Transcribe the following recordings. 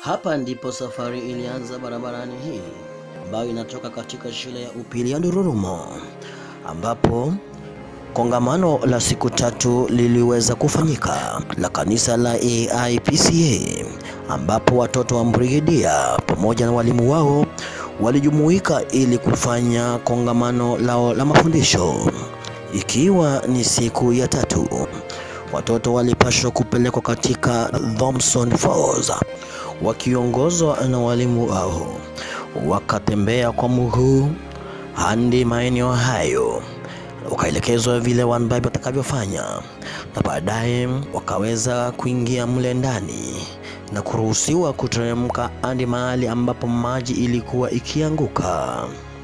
Hapa ndipo safari ilianza barabarani hii ambayo inatoka katika shule ya upili ya Ndururumo ambapo kongamano la siku tatu liliweza kufanyika la kanisa la AIPCA ambapo watoto wa Mbrigedia pamoja na walimu wao walijumuika ili kufanya kongamano lao la mafundisho. Ikiwa ni siku ya tatu, watoto walipaswa kupelekwa katika Thompson Falls wakiongozwa na walimu wao, wakatembea kwa mguu hadi maeneo hayo wakaelekezwa vile wanbabi watakavyofanya, na baadaye wakaweza kuingia mle ndani na kuruhusiwa kuteremka hadi mahali ambapo maji ilikuwa ikianguka.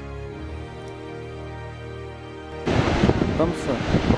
Thompson.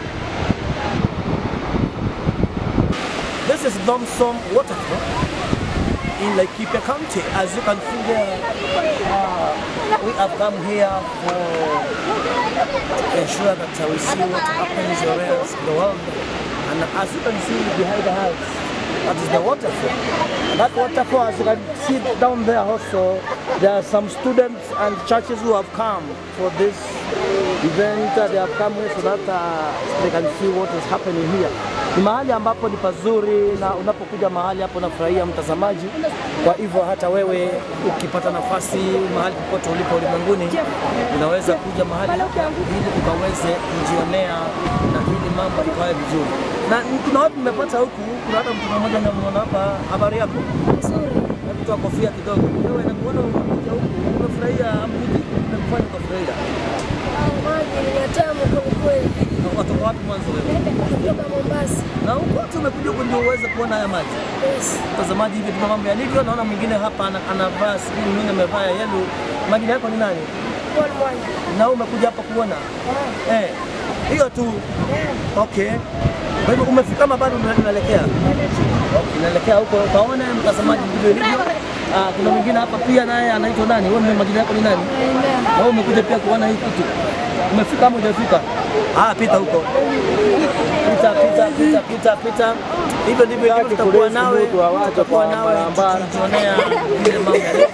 This is Thompson Waterfall in Laikipia County. As you can see there, uh, we have come here for to ensure that uh, we see what happens everywhere else in the world. And as you can see behind the house, that is the waterfall. And that waterfall, as you can see down there also, there are some students and churches who have come for this event. Uh, They have come here so that uh, they can see what is happening here. Ni mahali ambapo ni pazuri na unapokuja mahali hapo unafurahia mtazamaji. Kwa hivyo hata wewe ukipata nafasi mahali popote ulipo ulimwenguni, unaweza kuja mahali hapa ili ukaweze kujionea na hili mambo ikawe vizuri. Na kuna watu nimepata huku, kuna hata mtu mmoja namwona hapa. Habari yako? Hebu toa kofia kidogo. Wewe nakuona umekuja huku, umefurahia mji, umekufanya ukafurahia. Maji ni matamu kwa kweli. Na Watoka wapi mwanzo wewe? Kutoka Mombasa. Na huko tu umekuja huku ndio uweze kuona haya maji. Yes. Mtazamaji, hivi ndivyo mambo yalivyo. Naona mwingine hapa ana- anavaa sijui mwingine amevaa ya yellow. Majina yako ni nani? Kwa mwanya. Na wewe umekuja hapa kuona? Eh. Hiyo tu. Okay. Kwa hivyo umefika ama bado una- unaelekea? Okay, unaelekea huko ukaone mtazamaji ndivyo ilivyo. Ah, kuna mwingine hapa pia naye anaitwa nani? Wewe ni majina yako ni nani? Na wewe umekuja pia kuona hii kitu. Umefika ama hujafika? Ah, pita huko. Pita, pita, pita, pita, pita. Hivyo ndivyo ilivyo, tutakuwa nawe, tutakuwa nawe tukijionea vile mambo yalivyo.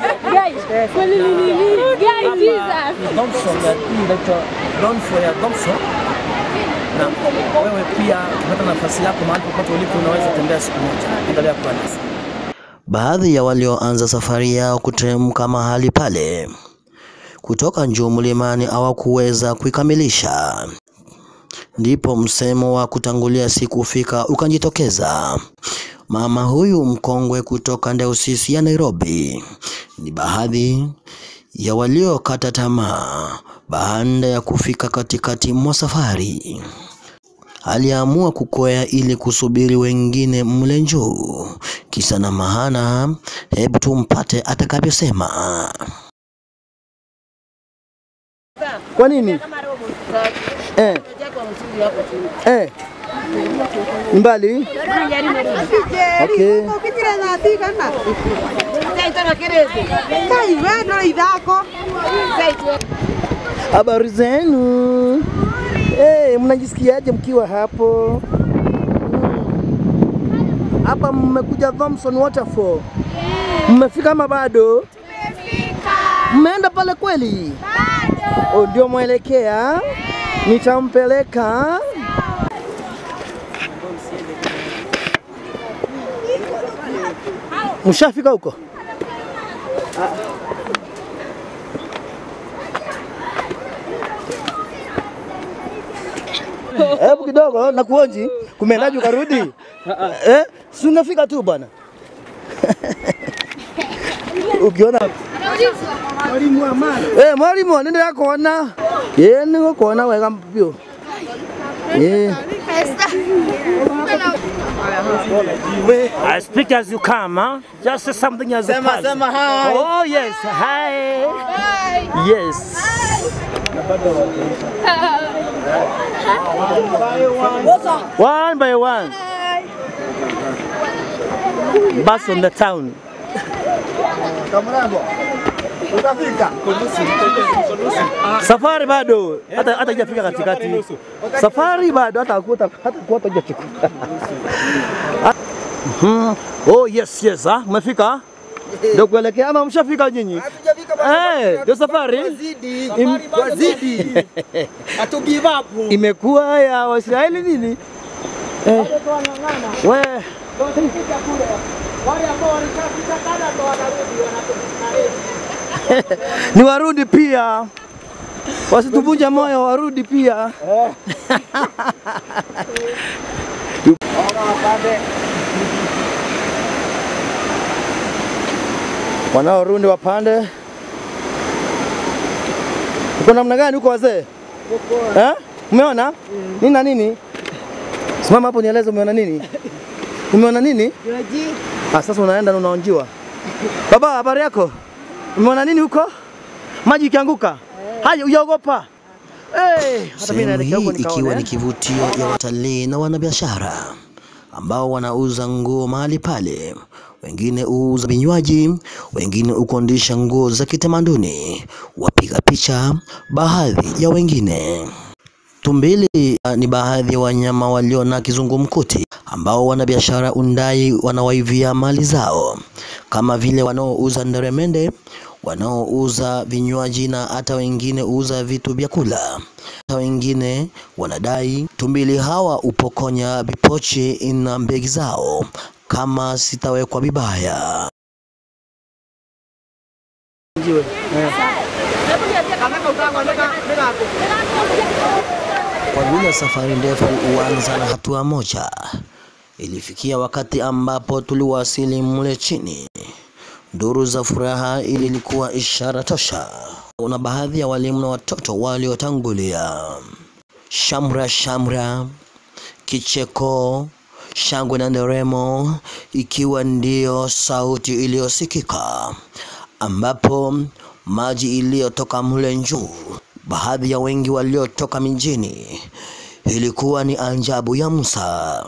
Hapa ni Thompson, ya- hii inaitwa Downfall ya Thompson. Na wewe pia ukipata nafasi yako mahali popote ulipo unaweza tembea siku moja. Endelea kuwa nasi. Baadhi ya walioanza safari yao kuteremka mahali pale kutoka juu mlimani hawakuweza kuikamilisha. Ndipo msemo wa kutangulia si kufika ukajitokeza. Mama huyu mkongwe kutoka Dayosisi ya Nairobi ni baadhi ya waliokata tamaa baada ya kufika katikati mwa safari. Aliamua kukwea ili kusubiri wengine mle juu. Kisa na maana, hebu tumpate atakavyosema. Kwa nini? Eh. Eh. Ni mbali? Okay. Habari zenu? Eh, mnajisikiaje mkiwa hapo? Mm. Hapa mmekuja Thompson Waterfall. Mmefika ama bado? Mmeenda pale kweli? Oh, ndio mwelekea? Nitampeleka. Mshafika huko? Hebu kidogo na kuonji, kumeendaje ukarudi? Eh, si ungefika tu bwana. Ukiona mwalimu wa mali. Eh, mwalimu nenda kuona. Eh, niko kuona wega mpyo. Eh. I speak as you come, huh? Just say something as you pass. sema hi. Oh yes, hi. Yes. One by one. Bus on the town. Utafika. Safari bado hata hata hajafika katikati. Safari bado hata kuota hata kuota hujachukua. Mhm. Oh yes yes, ah, umefika? Ndio kuelekea ama mshafika nyinyi? Hatujafika bwana. Eh, ndio safari. Wazidi. Im- Wazidi. Hatu give up. Imekuwa ya Waisraeli nini? Eh. We, Wale ambao walishafika kada ndo wanarudi wanatudiscourage. ni warudi pia, wasituvunja moyo, warudi pia. Wanaorudi wapande. Uko namna gani huko wazee? Eh? Umeona? Nini na nini? Simama hapo nieleze umeona nini? Umeona nini? Ah, sasa unaenda na unaonjiwa. Baba, habari yako? Umeona nini huko? Maji ikianguka? Haya, uyaogopa? Eh, hata mimi Sehemu naelekea huko hii nikaone. ikiwa ni eh. kivutio ya watalii na wanabiashara ambao wanauza nguo mahali pale. Wengine huuza vinywaji, wengine hukondisha nguo za kitamaduni, wapiga picha, baadhi ya wengine. Tumbili ah, ni baadhi ya wanyama walio na kizungumkuti ambao wanabiashara undai wanawaivia mali zao, kama vile wanaouza nderemende, wanaouza vinywaji na hata wengine huuza vitu vya kula. Hata wengine wanadai tumbili hawa upokonya vipochi na mbegi zao kama sitawekwa vibaya. Njiwe. Eh. Kwa vile safari ndefu huanza na hatua moja, ilifikia wakati ambapo tuliwasili mle chini. Nduru za furaha ili ilikuwa ishara tosha. Kuna baadhi ya walimu na watoto waliotangulia. Shamra shamra, kicheko, shangwe na nderemo, ikiwa ndiyo sauti iliyosikika, ambapo maji iliyotoka mle juu, baadhi ya wengi waliotoka mijini, ilikuwa ni ajabu ya Musa.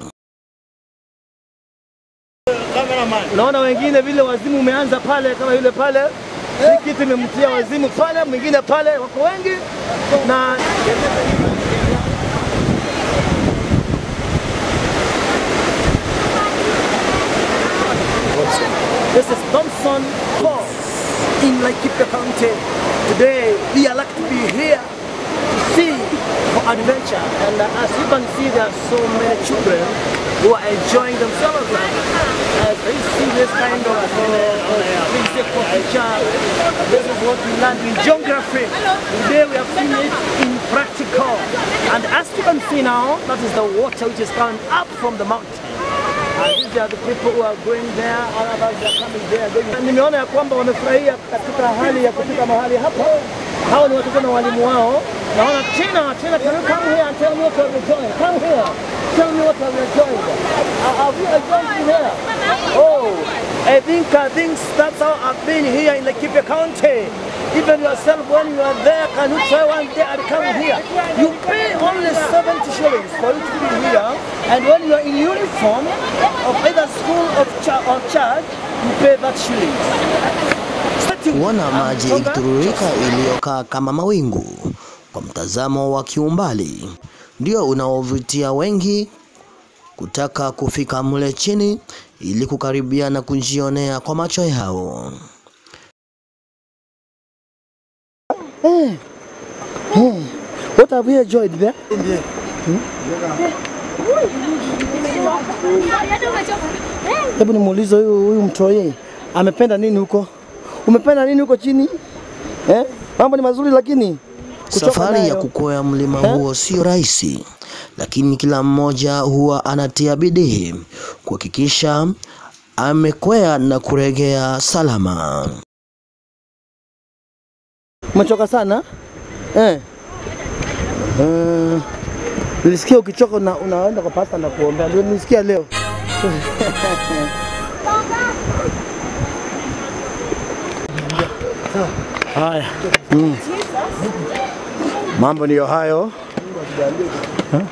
Unaona wengine vile wazimu umeanza pale, kama yule pale, hii kitu imemtia wazimu pale, mwingine pale, wako wengi na This is Thompson Falls in Laikipia County. Today we are lucky to be here to see for adventure. And uh, as you can see, there are so many children who are enjoying themselves. As they see this kind of uh, uh, basic picture, this is what we learned in geography. Today we have seen it in practical. And as you can see now, that is the water which is coming up from the mountain. And these are the people who are going there, others are coming there. Going. Nimeona ya kwamba wamefurahia katika hali ya kufika mahali hapa. Hawa ni watoto na walimu wao. Naona Tina, Tina, can you come here and tell me what you have enjoyed? Come here, tell me what you have enjoyed. Uh, have you enjoyed here? Oh, I think I think that's how I've been here in Laikipia County. Even yourself, when you are there, can you try one day and come here? You pay only 70 shillings for you to be here, and when you are in uniform of either school or, cha- or church, you pay that shillings. kuona maji ikitiririka iliyokaa kama mawingu kwa mtazamo wa kiumbali ndio unaovutia wengi kutaka kufika mle chini ili kukaribia na kujionea kwa macho yao. What have you enjoyed there? Hebu nimuulize huyu huyu mtoi amependa nini huko? Umependa nini huko chini? Eh? Mambo ni mazuri lakini kuchoka Safari ya nayo. kukwea mlima Eh? huo sio rahisi, lakini kila mmoja huwa anatia bidii kuhakikisha amekwea na kuregea salama. Umechoka sana? Eh. Uh, nilisikia ukichoka una, unaenda kwa pasta na kuombea. Ndio nilisikia leo. Haya. Mm. Mambo ndiyo hayo. Eh?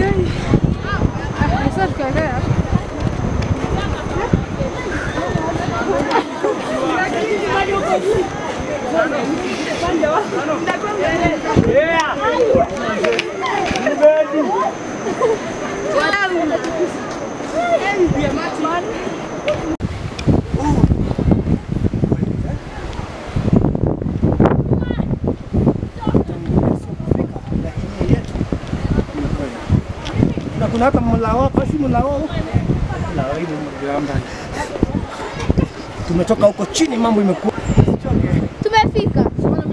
na kuna hata mlao basi mlao mlao hivi mgamba. Tumetoka huko chini, mambo imekuwa Tumefika.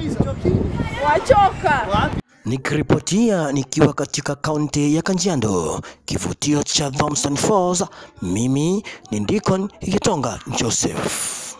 Wachoka. Nikiripotia nikiwa katika kaunti ya Kajiado, kivutio cha Thompson Falls, mimi ni Deacon Gitonga Joseph.